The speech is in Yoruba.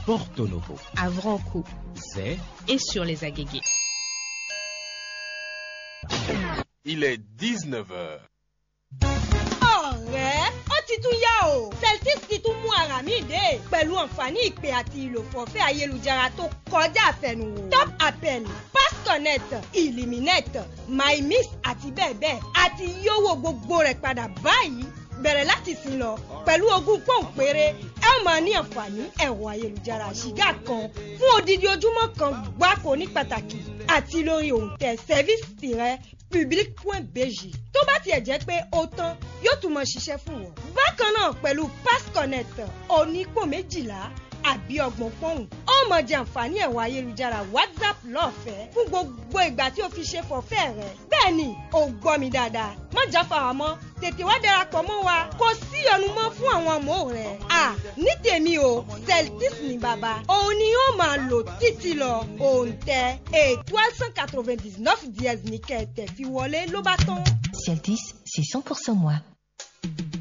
Porto Novo, à Vranco Zé, et sur les agégués. Il est 19h. ọ̀rẹ́ ó ti tún yá o celtic ti tún mú ara mi dé pẹ̀lú àǹfààní ìpè àti ìlòfọ̀fẹ́ ayélujára tó kọjá àfẹnuwò top appel pass connect illuminate mymis àti bẹ́ẹ̀ bẹ́ẹ̀ àti yówó gbogbo rẹ̀ padà báyìí bẹ̀rẹ̀ láti sìn lọ pẹ̀lú ogún pọ́ùn péré ẹ ó máa ní àǹfààní ẹ̀rọ ayélujára ṣìgá kan fún odidi ojúmọ́ kan gbáko ní pàtàkì àti lórí òǹtẹ̀ service tirẹ̀ public.bg tó bá tiẹ̀ jẹ́ pé ó tán yóò tún mọ ṣiṣẹ́ fún wọn. bákan náà pẹ̀lú pass connect onípò méjìlá àbí ọgbọ̀n pọ́ùn ó mọ jẹ àǹfààní ẹ̀rọ ayélujára whatsapp lọ́fẹ̀ẹ́ fún gbogbo ìgbà tí o fi ṣe fọ̀fẹ́ rẹ. bẹ́ẹ̀ ni ò gbọ́ mi dáadáa má jáfara mọ́ tètè wá darapọ̀ mọ́ wa kò sí ọ̀nù mọ́ fún àwọn ọmọ rẹ̀. à ní tèmi o celtis ní bàbá òun ni yóò máa lò títí lọ òǹtẹ̀ étoile cent quatre-vingt-dix-neuf dièse ní kẹ̀tẹ̀ fi wọlé ló bá tán. Ciel 10, c'est 100% moi.